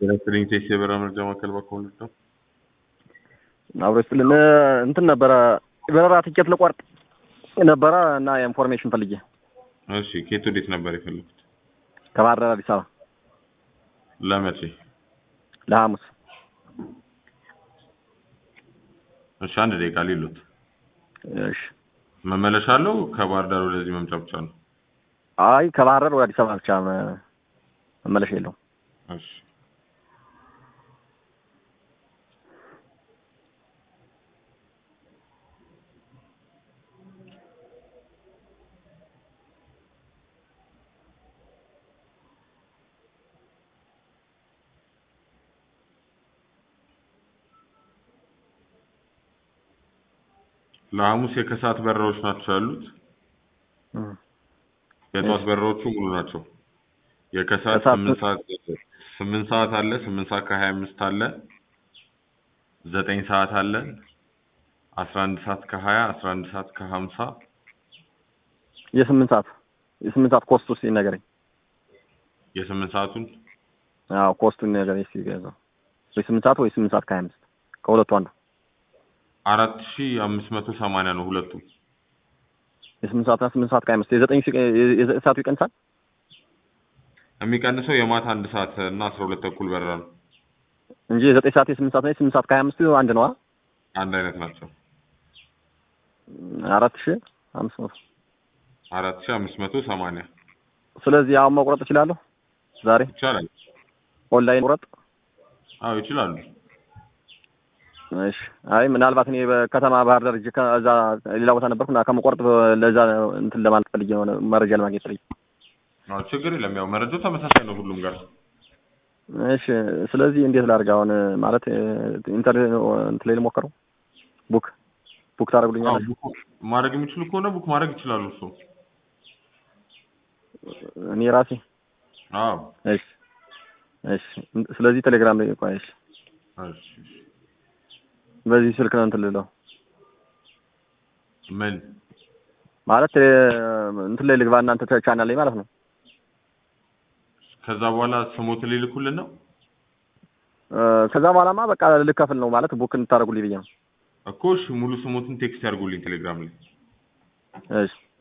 የነስሪን ቴስ የበረራ መረጃ ማዕከል በኩል ነው። አብሮ ይስጥልን እንትን ነበረ በረራ ትኬት ልቆርጥ ነበረ እና የኢንፎርሜሽን ፈልጌ እሺ ኬት ወዴት ነበር የፈለጉት? ከባህር ዳር አዲስ አበባ ለመቼ? ለሐሙስ እሺ አንድ ደቂቃ ሊሉት እሺ መመለሻ አለው ከባህር ዳር ወደዚህ መምጫ ብቻ ነው። አይ ከባህር ዳር ወደ አዲስ አበባ ብቻ መ- መመለሻ የለውም እሺ ለሐሙስ የከሰዓት በረራዎች ናቸው ያሉት። እም። የጠዋት በረራዎቹ ሙሉ ናቸው። የከሰዓት ከሰዓት ስምንት ሰዓት ስምንት ሰዓት አለ፣ ስምንት ሰዓት ከሀያ አምስት አለ፣ ዘጠኝ ሰዓት አለ፣ አስራ አንድ ሰዓት ከሀያ አስራ አንድ ሰዓት ከሀምሳ የስምንት ሰዓት የስምንት ሰዓት ኮስቱ እስኪ ንገረኝ የስምንት ሰዓቱን አዎ ኮስቱን ንገረኝ እስኪ ገዛው ወይ ስምንት ሰዓት ወይ ስምንት ሰዓት ከሀያ አምስት ከሁለቱ አንዱ አራት ሺ አምስት መቶ ሰማንያ ነው ሁለቱም። የስምንት ሰዓትና ስምንት ሰዓት ከሀያ አምስት የዘጠኝ ሲ- የ- የዘጠኝ ሰዓቱ ይቀንሳል የሚቀንሰው የማታ አንድ ሰዓት እና አስራ ሁለት ተኩል በረራ ነው። እንጂ የዘጠኝ ሰዓት የስምንት ሰዓትና የስምንት ሰዓት ከሀያ አምስት አንድ ነዋ አንድ አይነት ናቸው። አራት ሺህ አምስት መቶ አራት ሺ አምስት መቶ ሰማንያ ስለዚህ አሁን መቁረጥ እችላለሁ ዛሬ ይቻላል። ኦንላይን ቁረጥ አዎ ይችላሉ። እሺ አይ ምናልባት እኔ በከተማ ባህር ዳር ሂጄ ከዛ ሌላ ቦታ ነበርኩ እና ከመቆረጥ ለዛ እንትን ለማለት ፈልጌ ነው መረጃ ለማግኘት ፈልጌ አዎ ችግር የለም። ያው መረጃው ተመሳሳይ ነው ሁሉም ጋር። እሺ ስለዚህ እንዴት ላድርግ አሁን ማለት ኢንተርኔት እንትን ላይ ልሞክረው ቡክ ቡክ አዎ ታደርጉልኛለሽ ቡክ ማድረግ የሚችሉ ከሆነ ቡክ ማድረግ ይችላሉ። እሱ እኔ ራሴ አዎ እሺ እሺ ስለዚህ ቴሌግራም ላይ ቆይ እሺ እሺ በዚህ ስልክ ነው እንትን ልለው ምን ማለት እ፣ እንትን ላይ ልግባ እናንተ ቻናል ላይ ማለት ነው ከዛ በኋላ ስሞት ሊልኩልን ነው እ፣ ከዛ በኋላማ በቃ ልከፍል ነው ማለት ቡክ እንድታደርጉልኝ ብዬ ነው እኮ። እሺ ሙሉ ስሞትን ቴክስት ያድርጉልኝ ቴሌግራም ላይ። እሺ